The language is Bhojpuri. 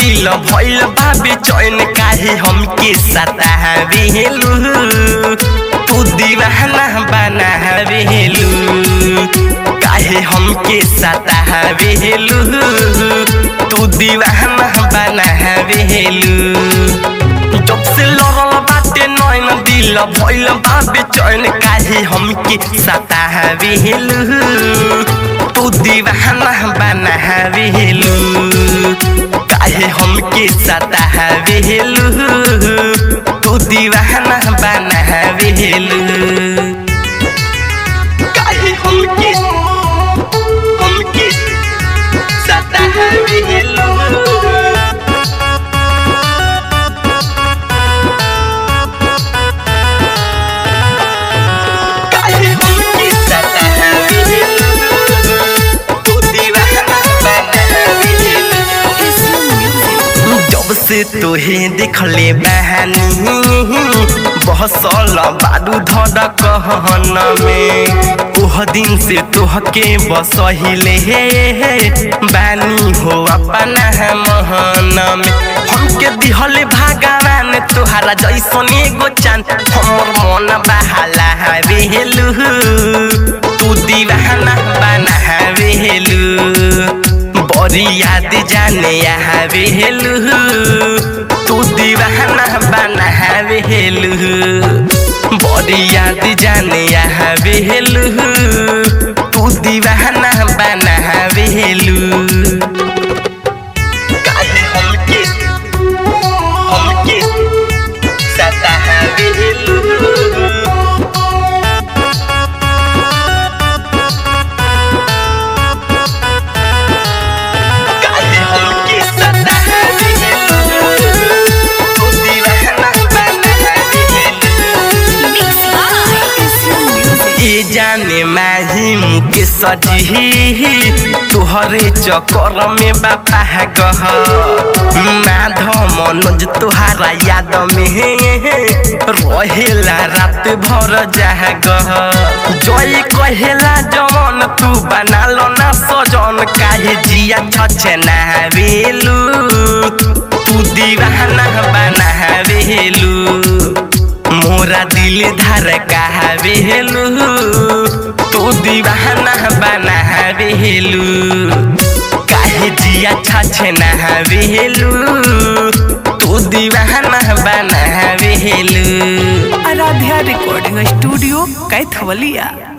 दिल भइल बाबे चैन काहे हमके सतावेलू तू दीवाना बनावेलू काहे हमके सतावेलू तू दीवाना बनावेलू जब से लड़ल बाटे नैन दिल भइल बाबे चैन काहे हमके सतावेलू तू दीवाना बनावेलू काहे हमके सतावेलू तू दीवाना बनावेलू काहे हमके हमके सतावेलू काहे हमके सतावेलू तू दीवाना बनावेलू जब से तोहे देखले बहानी बहसल बारू धर कहन में ओह दिन से तोहके बसहिले बानी हो अपना महन में हमके दिहले भगवान तोहरा जैसन एगो चांद हमर मन बहाला हवेलू तू दीवाना बना हवेलू बड़ी याद जाने यहाँ बेलू तू दीवाना बना बेलू बड़ी याद जाने यहाँ बेलू तू दीवाना बना बेलू काहे हमके हमके सतावेलू काहे हमके सतावेलू तू दीवाना बनावेलू ये जाने माही मुके सजी तुहरे चक्कर में बापा गह माधव मनोज तुहारा याद में रहेला रात भर जहा गह जय कहेला जवन तू बना लो ना सजन काहे जिया छछे ना बेलू तू दीवाना बना बेलू मोरा दिल धर कहवेलू तू दीवाना बनावेलू काहे जिया छछे नहवेलू तू दीवाना बनावेलू आराध्या रिकॉर्डिंग स्टूडियो कैथवलिया